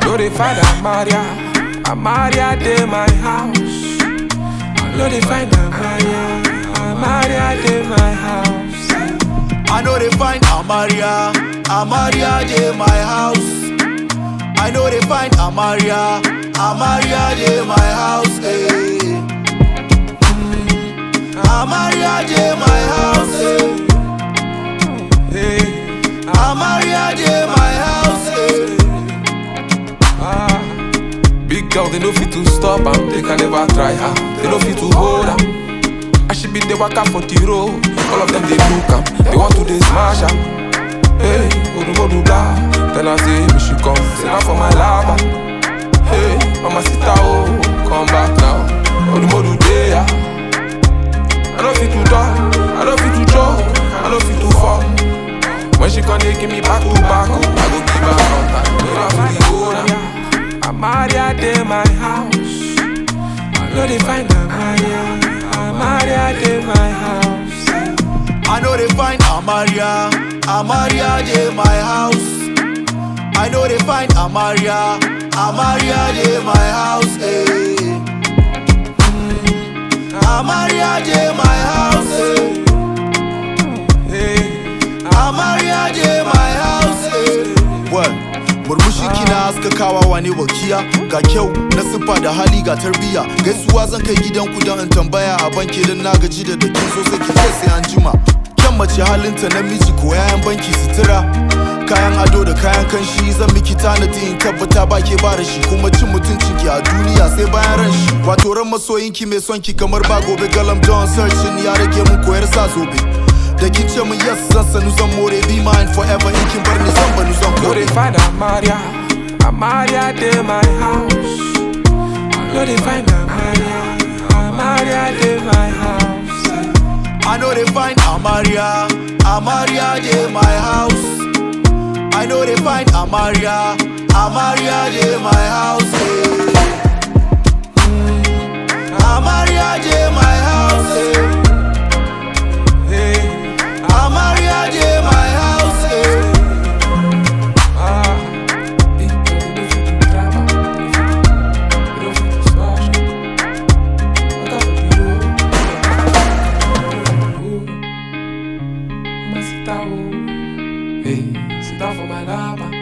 know they find Amaria. Amaria de my house. I know they find Amaria. Amaria de my house. I know they find Amaria, Amaria de my house. I know they find Amaria, Amaria de my house. eh. Amaria de my house. eh. Hey, Amaria de my house. eh. ah. Big girl, they no fit to stop am. They can never try her. They no fit to hold am. I should be the waka for the road. All of them they look am. They want to they smash am. Hey, odu modu blah. Tell her say me she come. Say now for my lava. Hey, mama sita oh, come back now. Odu modu day ah. I don't fit to die. I don't fit to joke. I don't fit to fall. When she come, they give me back to back. Oh, I go give her contact. Never for the owner. Amaria de my house. I know they find Amaria. Amaria de my house. I know they find Amaria, Amaria de my house. I know they find Amaria, Amaria de my house. eh. Amaria de my house. eh. Hey, Amaria de my house. eh. Well, murmushi kina haskakawa wane wakiya ga kyau na siffa da hali ga tarbiya gaisuwa zan kai gidan ku don in tambaya a banki don na gaji da dakin so sai ki ce sai an jima kyan mace halinta namiji ko yayan banki sutura kayan ado da kayan kanshi zan miki tanadi in tabbata ba ke ba da shi kuma cin mutuncin ki a duniya sai bayan ran shi wato ran masoyinki mai son ki kamar ba gobe galam don searching ya rage mun koyar sa zobe da kin ce mun yes zan sanu zan more be mine forever in kin bar ni zan banu zan know kore they find Amaria. Amaria de my house. I know they find Amaria. Amaria de my house. I know they find Amaria, Amaria de my house. I know they find Amaria, Amaria de my house. eh. Amaria de my house. eh. Hey, Amaria de my house. eh. ah. Hey, they no fit to drive am. They no fit to smash am. Waka for the road. Mama sit down, oh. Hey, sit down for my lap.